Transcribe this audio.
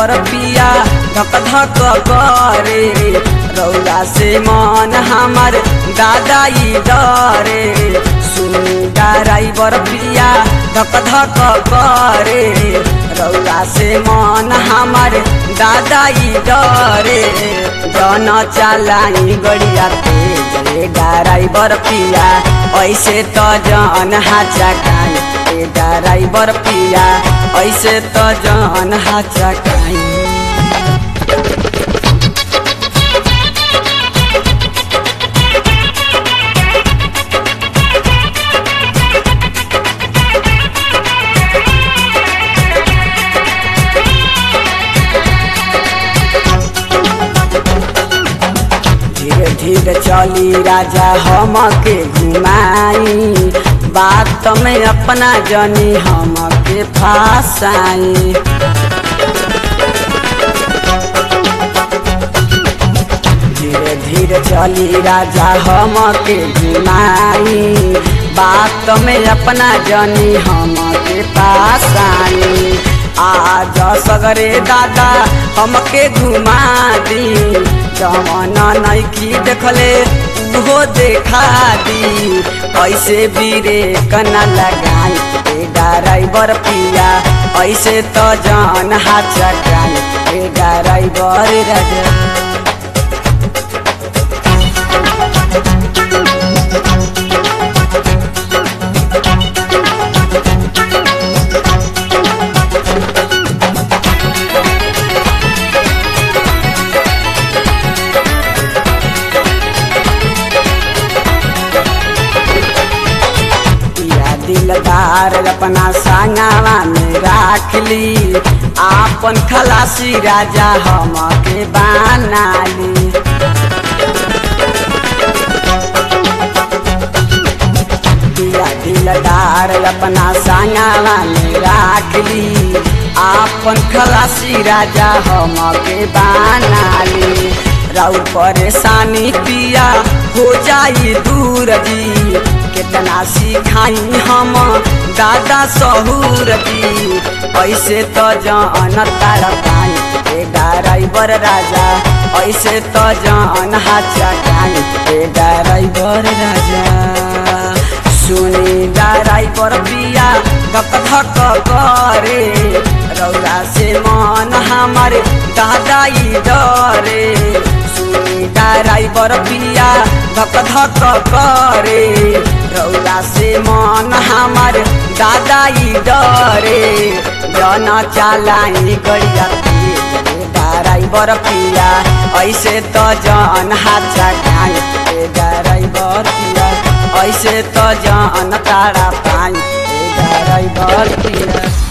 बर पिया धक धक करे रौला से मन हमर दादाई डरे सुनी ड्राइवर पिया धक धक करे रौला से मन हमर दादाई डरे जन चलाई गड़िया तेज रे ड्राइवर पिया ऐसे त जन हाचा काई ए ड्राइवर पिया ऐसे त जन हाचा काई धीरे धीरे चली राजा हम के घुमाई बात में अपना जनी हम के फासाई धीरे धीरे चली राजा हम के घुमाई बात में अपना जनी हम के पास आई आज सगरे दादा हमके घुमा दी जवन नैकी देखले उहो देखा दी ऐसे बीरे कना लगाई ए ड्राइवर पिया ऐसे तो जान हाथ चकाई ए ड्राइवर राजा या दिलदार अपना संगवा में राख ली आपन खलासी राजा हम के बनाली या दिलदार अपना संगवा में राख ली आपन खलासी राजा हम के बनाली राउ परेशानी पिया हो जाई दूर जी कितना सिखाई हम दादा सहूर जी ऐसे तो जान तार पाई ए ड्राइवर राजा ऐसे तो जान हाचा काई ए ड्राइवर राजा सुनी ड्राइवर पिया धक धक करे रौला से मन हमारे दादाई डरे सुनी ड्राइवर पिया धक धक करे रौला से मन हमार दादाई डरे जन चलाई गड़िया ड्राइवर पिया ऐसे तो जन हाथ चकाई ड्राइवर पिया ऐसे तो जन तारा पाई ड्राइवर पिया